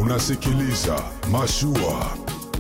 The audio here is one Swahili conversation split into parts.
Unasikiliza Mashua.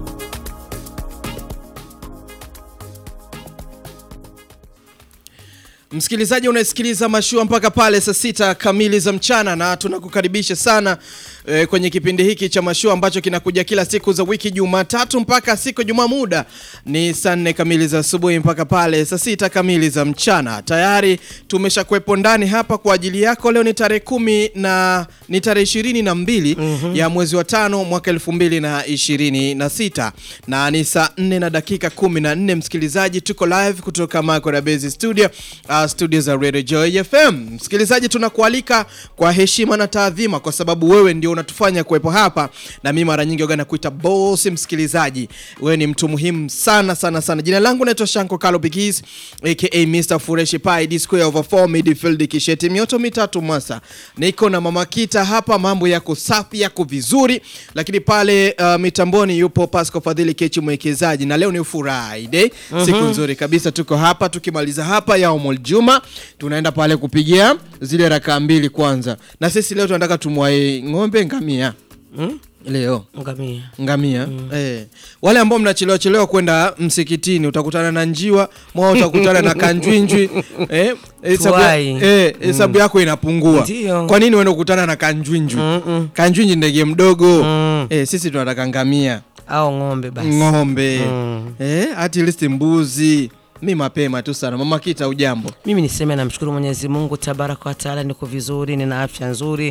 Msikilizaji, unasikiliza mashua mpaka pale saa sita kamili za mchana, na tunakukaribisha sana e, kwenye kipindi hiki cha mashua ambacho kinakuja kila siku za wiki, Jumatatu mpaka siku Jumaa. Muda ni saa nne kamili za asubuhi mpaka pale saa sita kamili za mchana. Tayari tumesha kuwepo ndani hapa kwa ajili yako. Leo ni tarehe kumi na ni tarehe ishirini na mbili ya mwezi wa tano mwaka elfu mbili na ishirini na sita na ni saa nne na dakika kumi na nne Msikilizaji, tuko live kutoka Makora Base Studio uh, studio za Radio Joy FM. Msikilizaji, tunakualika kwa heshima na taadhima, kwa sababu wewe ndio unatufanya kuwepo hapa, na mimi mara nyingi waga nakuita boss. Msikilizaji, wewe ni mtu muhimu sana sana sana. Jina langu naitwa Shanko Kalo Bigis aka Mr Fureshi Pai D square over 4 midfield kisheti mioto mitatu Mwasa. Niko na Mama Kita hapa, mambo yako safi, yako vizuri, lakini pale uh, mitamboni yupo Pasco Fadhili Kechi mwekezaji, na leo ni Friday, siku nzuri kabisa. Tuko hapa tukimaliza hapa ya Omol Juma, tunaenda pale kupigia zile rakaa mbili kwanza, na sisi leo tunataka tumwae ng'ombe ngamia Hmm? leo Ngamia. ngamia eh. Wale ambao mnachelewa chelewa kwenda msikitini utakutana na njiwa mwao, utakutana na kanjwinjwi eh, hesabu ya- Tuwai. eh, hesabu yako inapungua. Ndio. Kwa nini uende kukutana na kanjwinjwi? Mm-mm. Kanjwinjwi ndege mdogo Mm. eh, sisi tunataka ngamia, Au ng'ombe basi. ng'ombe Mm. eh, at least mbuzi. Mi mapema tu sana. Mama Kita, ujambo? Mimi niseme namshukuru Mwenyezi Mungu tabaraka wa taala, niko vizuri, nina afya nzuri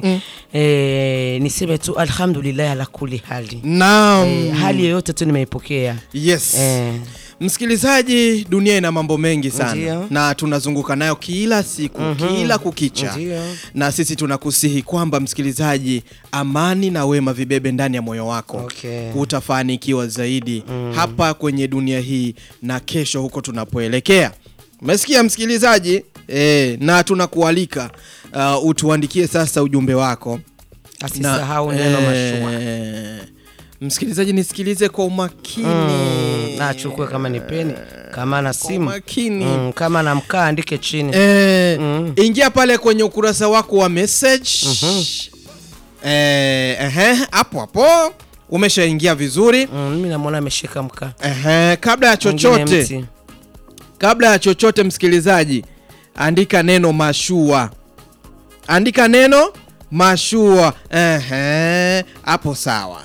eh, niseme tu alhamdulillah ala kuli hali Naam. eh, hali yoyote tu nimeipokea Yes. eh, Msikilizaji, dunia ina mambo mengi sana Ndio. na tunazunguka nayo kila siku kila kukicha, Ndio. na sisi tunakusihi kwamba msikilizaji, amani na wema vibebe ndani ya moyo wako Okay. utafanikiwa zaidi hapa kwenye dunia hii na kesho huko tunapoelekea. Umesikia msikilizaji? E, na tunakualika uh, utuandikie sasa ujumbe wako asisahau neno mashua eh, msikilizaji, nisikilize kwa umakini Mm, na achukue kama ni peni kama na kwa simu umakini mm, kama na mkaa andike chini Eh, Mm. ingia pale kwenye ukurasa wako wa message eh, ehe, hapo hapo umeshaingia vizuri mm, mimi namwona ameshika mkaa ehe, kabla ya Mwingine chochote mti. kabla ya chochote msikilizaji, andika neno mashua, andika neno mashua. Ehe, hapo sawa.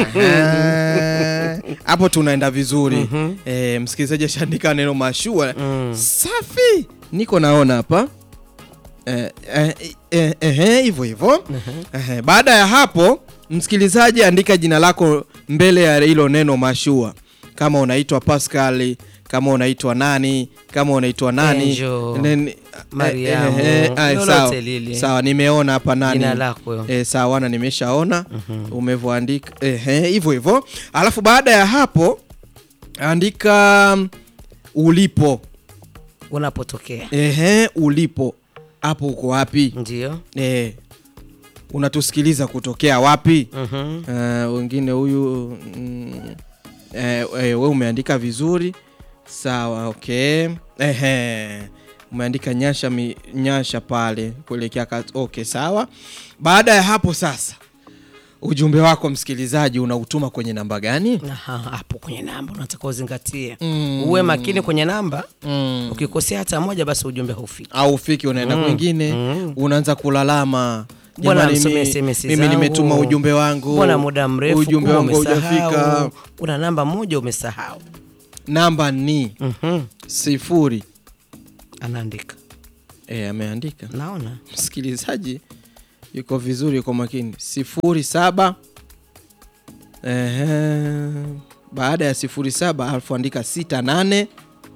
Ehe, hapo tunaenda vizuri. Eh, msikilizaji ashaandika neno mashua. Mm. Safi, niko naona hapa Eh, eh, eh, ehe, hivyo hivyo. Ehe, Baada ya hapo, msikilizaji, andika jina lako mbele ya hilo neno mashua, kama unaitwa Pascal, kama unaitwa nani, kama unaitwa nani, Angel, Nen- eh, Mariamu, eh, eh, ah, lolote sawa. lile. Sawa, nimeona hapa nani Jina lako. eh, sawa, na nimeshaona umevyoandika ehe, hivyo hivyo. Alafu baada ya hapo andika mm, ulipo unapotokea Ehe, ulipo hapo, uko wapi? ndio Eh, unatusikiliza kutokea wapi? Mhm. Eh, wengine huyu mm, eh, eh, we umeandika vizuri sawa, okay. Ehe, umeandika nyasha mi, nyasha pale kuelekea ka- okay, sawa. Baada ya hapo sasa, ujumbe wako msikilizaji unautuma kwenye namba gani? Aha, hapo kwenye namba unataka uzingatie Mm. uwe makini kwenye namba Mm. ukikosea hata moja basi ujumbe haufiki au ufiki unaenda kwingine unaanza kulalama Mbona Jamani, msomee mi- SMS mimi zangu? nimetuma ujumbe wangu mbona muda mrefu ujumbe kuwa wangu haujafika umesahau una namba moja umesahau namba ni Mhm. sifuri anaandika e, ameandika naona msikilizaji yuko vizuri yuko makini sifuri saba Ehe. baada ya sifuri saba alafu andika sita nane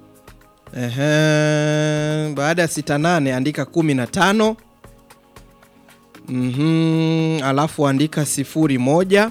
Ehe. baada ya sita nane andika kumi na tano Mhm. alafu andika sifuri moja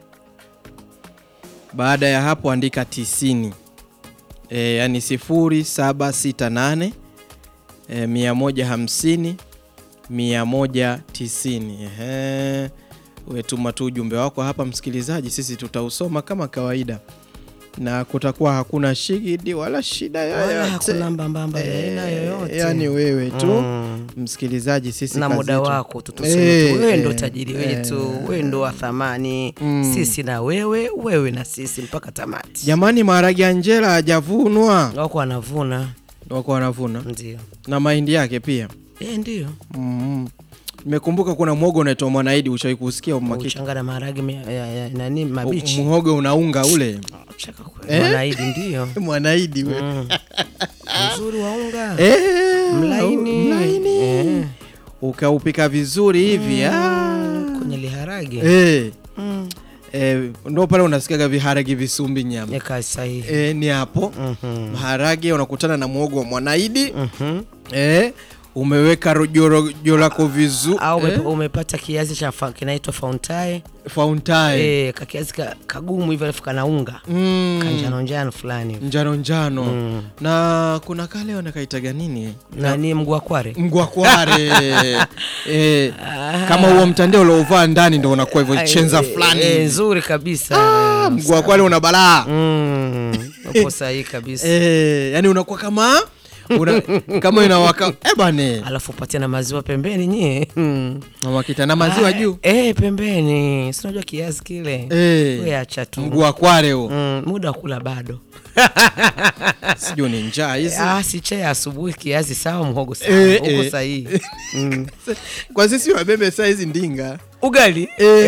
baada ya hapo andika tisini e, yani sifuri saba sita nane e, mia moja hamsini mia moja tisini Ehe. Wetuma tu ujumbe wako hapa msikilizaji, sisi tutausoma kama kawaida. na kutakuwa hakuna shigidi wala shida wala yoyote hakuna mbambamba ya aina yoyote yani wewe tu Mm. msikilizaji sisi na kazi muda yetu- wako tu tuseme Eh, tu wewe ndo eh, tajiri eh. wetu wewe ndo wa thamani sisi na wewe wewe na sisi mpaka tamati jamani maharage ya njela hajavunwa wako wanavuna wako wanavuna ndio na mahindi yake pia e, ndio mm. nimekumbuka kuna mwogo unaitwa mwanaidi ushawahi kusikia umakika uchanga na maharage me- ya- ya- nani mabichi mhogo unaunga ule Chaka kweli. Mwanaidi ndio mwanaidi we Mm. mzuri wa unga Eh, mlaini mlaini. Eh, ukaupika vizuri hivi ah. kwenye liharage Eh, Mm. eh, ndo pale unasikiaga viharage visumbi nyama ya kazi sahihi eh, ni hapo Mhm. maharage unakutana na mwogo wa mwanaidi Mhm. eh, umeweka rojo rojo lako vizuri au ume- eh, umepata kiazi cha fa- kinaitwa fauntae fauntae eh, kakiazi ka, kagumu hivyo alafu kana unga mm, kanjano njano fulani hivi. njano njano Mm. na kuna kale wanakaitaga nini nani mguu wa kware mgwakware eh, kama huo mtandao uliovaa ndani ndo unakuwa hivyo chenza Eh, fulani eh, hivi. nzuri kabisa Ah, mgwakware una balaa Mm, uko sahihi kabisa eh, yani unakuwa kama una, kama inawaka eh bane alafu patia na maziwa pembeni nyie Mm. wakita na maziwa Ah, juu eh, pembeni si unajua kiazi kile eh, we acha tu mgwakware huo Mm, muda wa kula bado sijui ni njaa hizi ah, si chai ya asubuhi kiazi sawa mhogo sawa Eh, uko eh. sahihi mm. kwa sisi wabebe saa hizi ndinga ugali eh,